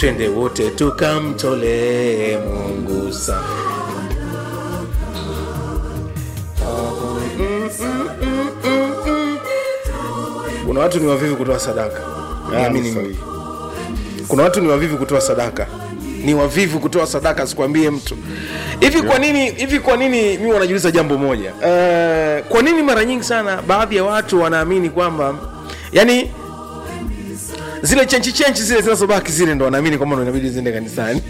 twende wote tukamtolee mungu sana kuna watu ni wavivu kutoa sadaka Niamini ni mimi. kuna watu ni wavivu kutoa sadaka ni wavivu kutoa sadaka sikwambie mtu hivi kwa nini hivi kwa nini mi wanajiuliza jambo moja uh, kwa nini mara nyingi sana baadhi ya watu wanaamini kwamba yani zile chenchi chenchi zile zinazobaki zile ndo wanaamini kwamba ndo inabidi ziende kanisani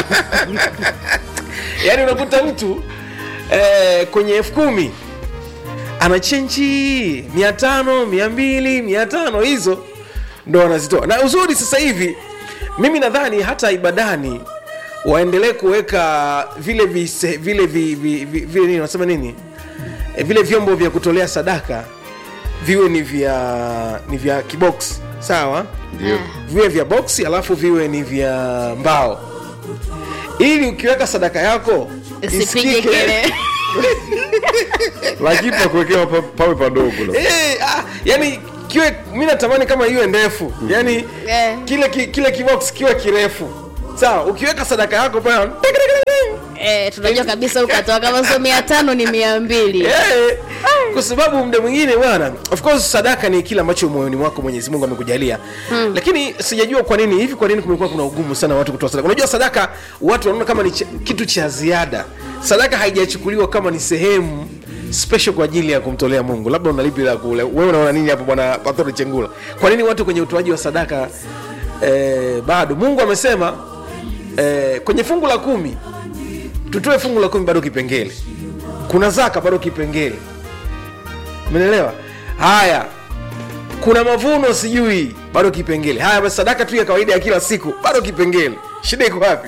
yaani unakuta mtu eh, kwenye elfu kumi ana chenchi mia tano mia mbili mia tano hizo ndo wanazitoa na uzuri sasa hivi mimi nadhani hata ibadani waendelee kuweka vile vise, vile vi, vi, vi, vile nini wanasema nini e, vile vyombo vya kutolea sadaka viwe ni vya ni vya kibox sawa Ndio. viwe vya boksi alafu viwe ni vya mbao ili ukiweka sadaka yako usipige isikike. kelele lakini pakuwekewa pa, pawe padogo la. Eh, ah, yani kiwe mi natamani kama iwe ndefu yani Eh. kile ki, kile kibox kiwe kirefu sawa ukiweka sadaka yako pale eh, tunajua kabisa ukatoa kama sio mia tano ni mia mbili Eh, kwa sababu muda mwingine bwana of course sadaka ni kile ambacho moyoni mwako mwenyezi mungu amekujalia hmm. lakini sijajua kwa nini hivi kwa nini kumekuwa kuna ugumu sana watu kutoa sadaka unajua sadaka watu wanaona kama ni ch- kitu cha ziada sadaka haijachukuliwa kama ni sehemu special kwa ajili ya kumtolea mungu labda unalipi la kule wewe unaona nini hapo bwana patori chengula kwa nini watu kwenye utoaji wa sadaka eh, bado mungu amesema eh, kwenye fungu la kumi tutoe fungu la kumi bado kipengele kuna zaka bado kipengele menelewa haya kuna mavuno sijui bado kipengele haya basi sadaka tu ya kawaida ya kila siku bado kipengele shida iko wapi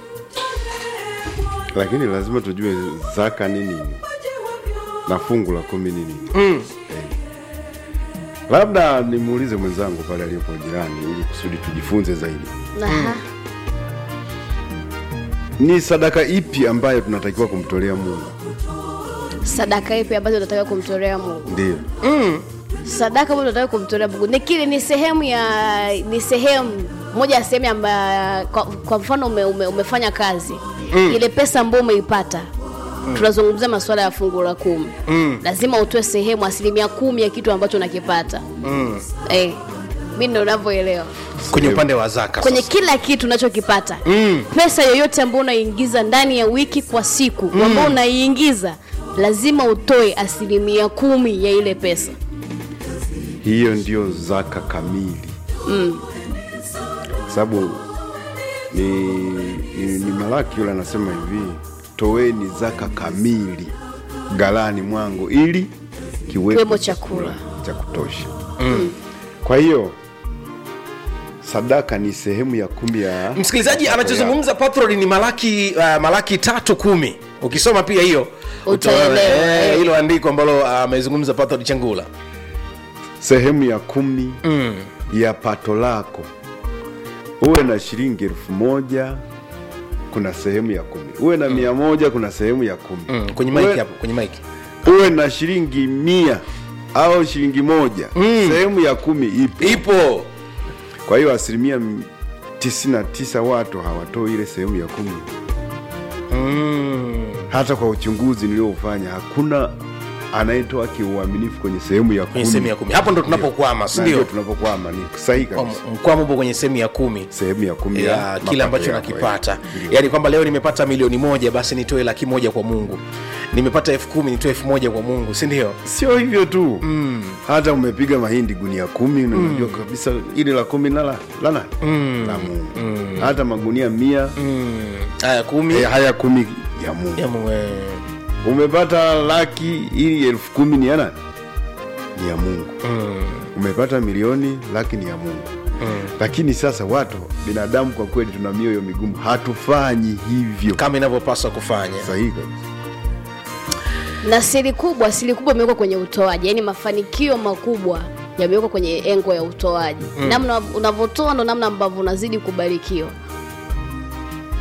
lakini lazima tujue zaka nini na fungu la kumi nini mm. labda nimuulize mwenzangu pale aliyepo jirani ili kusudi tujifunze zaidi Aha. ni sadaka ipi ambayo tunatakiwa kumtolea mungu sadaka ipi ambazo unataka kumtolea mungu ndio sadaka ambayo unataka kumtolea mungu ni kile ni sehemu ya ni sehemu moja ya sehemu ambayo kwa, kwa mfano ume, ume, umefanya kazi mm. ile pesa ambayo umeipata mm. tunazungumzia masuala ya fungu la kumi mm. lazima utoe sehemu asilimia kumi ya kitu ambacho unakipata mm. eh, mi ndo unavyoelewa kwenye upande wa zaka kwenye sasa. kila kitu unachokipata mm. pesa yoyote ambayo unaingiza ndani ya wiki kwa siku mm. ambayo unaiingiza lazima utoe asilimia kumi ya ile pesa hiyo ndio zaka kamili mm. sababu ni, ni, ni malaki yule anasema hivi toweni zaka kamili galani mwangu ili Kiwemo kiwepo chakula. cha kutosha mm. kwa hiyo sadaka ni sehemu ya kumi ya msikilizaji anachozungumza patrol ni malaki uh, malaki tatu kumi ukisoma pia hiyo utaona, Utaelewa, eh, eh. hilo andiko ambalo amezungumza uh, patrol changula sehemu ya kumi mm. ya pato lako uwe na shilingi elfu moja kuna sehemu ya kumi uwe na mia moja kuna sehemu ya kumi Mm. kwenye Uwe- mike hapo kwenye mike uwe na shilingi mia au shilingi moja Mm. sehemu ya kumi ipo ipo kwa hiyo asilimia m- tisini na tisa watu hawatoi ile sehemu ya kumi mm. hata kwa uchunguzi niliofanya hakuna anayetoa kiuaminifu kwenye sehemu ya kwenye kumi sehemu ya kumi hapo ndo tunapokwama Na sindio ndio tunapokwama ni sahihi kabisa mkwamo upo kwenye sehemu ya kumi sehemu ya kumi ya mapato kile ambacho yako, nakipata eh. yaani kwamba leo nimepata milioni moja basi nitoe laki moja kwa mungu nimepata elfu kumi nitoe elfu moja kwa mungu si ndio sio hivyo tu mm. hata umepiga mahindi gunia kumi na unajua kabisa ili la kumi na la, la nani mm. la mungu mm. hata magunia mia Mm. haya kumi eh, haya kumi ya mungu Ya Mungu, eh. umepata laki ili elfu kumi ni ya nani ni ya mungu mm. umepata milioni laki ni ya mungu mm. lakini sasa watu binadamu kwa kweli tuna mioyo migumu hatufanyi hivyo kama inavyopaswa kufanya sahihi kabisa na siri kubwa siri kubwa imewekwa kwenye utoaji yaani mafanikio makubwa yamewekwa kwenye engo ya utoaji mm. namna unavyotoa ndo namna ambavyo unazidi kubarikiwa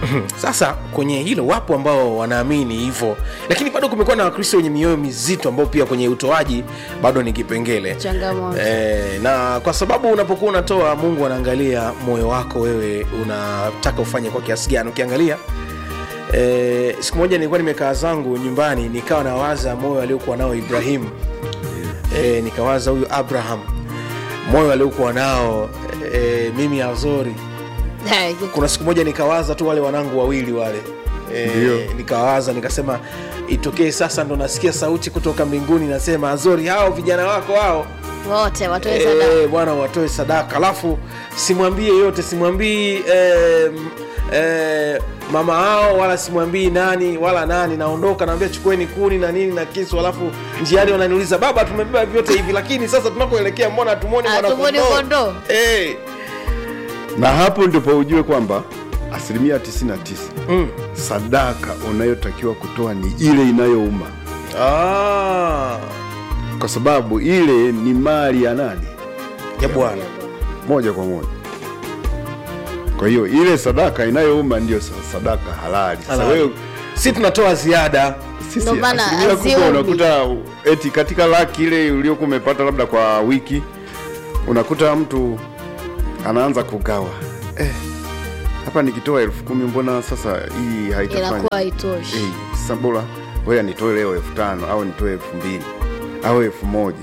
sasa kwenye hilo wapo ambao wanaamini hivyo lakini bado kumekuwa na wakristo wenye mioyo mizito ambao pia kwenye utoaji bado ni kipengele Changamoto. e, na kwa sababu unapokuwa unatoa mungu anaangalia moyo wako wewe unataka ufanye kwa kiasi gani ukiangalia e, siku moja nilikuwa nimekaa zangu nyumbani nikawa nawaza moyo aliokuwa nao ibrahimu e, nikawaza huyu abraham moyo aliokuwa nao e, mimi azori kuna siku moja nikawaza tu wale wanangu wawili wale Ndio. e, nikawaza nikasema itokee sasa ndo nasikia sauti kutoka mbinguni nasema azori hao vijana wako hao wote watoe sadaka Eh, bwana watoe sadaka alafu simwambie yote simwambii eh, m- eh, mama hao wala simwambii nani wala nani naondoka naambia chukueni kuni na nini na kisu alafu njiani wananiuliza baba tumebeba vyote hivi lakini sasa tunakoelekea mbona hatumwoni Hatumwoni mwanakondoo?" kondoo. Eh, na hapo ndipo ujue kwamba asilimia 99 mm. sadaka unayotakiwa kutoa ni ile inayouma ah, kwa sababu ile ni mali ya nani ya bwana moja kwa moja kwa hiyo ile sadaka inayouma ndio sa- sadaka halali sasa Halali. wewe si tunatoa ziada sisi Ndio maana asilimia kubwa haziumi. unakuta eti katika laki ile uliokuwa umepata labda kwa wiki unakuta mtu anaanza kugawa eh, hapa nikitoa elfu kumi mbona sasa hii haitafanya inakuwa haitoshi Eh, sasa bora ngoja nitoe leo elfu tano au nitoe elfu mbili au elfu moja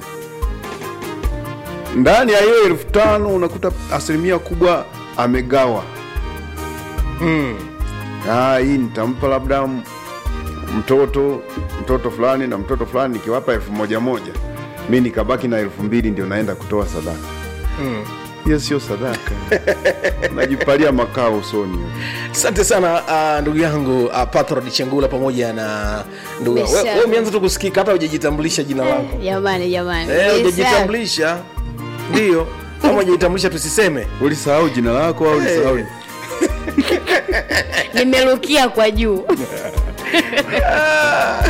ndani ya hiyo elfu tano unakuta asilimia kubwa amegawa mm. ah, hii nitampa labda m- mtoto mtoto fulani na mtoto fulani nikiwapa elfu moja moja mi nikabaki na elfu mbili ndio naenda kutoa sadaka Mm. hiyo sio sadaka najipalia makao usoni asante sana uh, ndugu yangu uh, patrod chengula pamoja na ndugu yangu. Mesha. We- we umeanza tu kusikika hata hujajitambulisha jina lako jamani jamani Eh, Yes, hujajitambulisha ndio kama hujajitambulisha tusiseme ulisahau jina lako au ulisahau sir. nimerukia kwa juu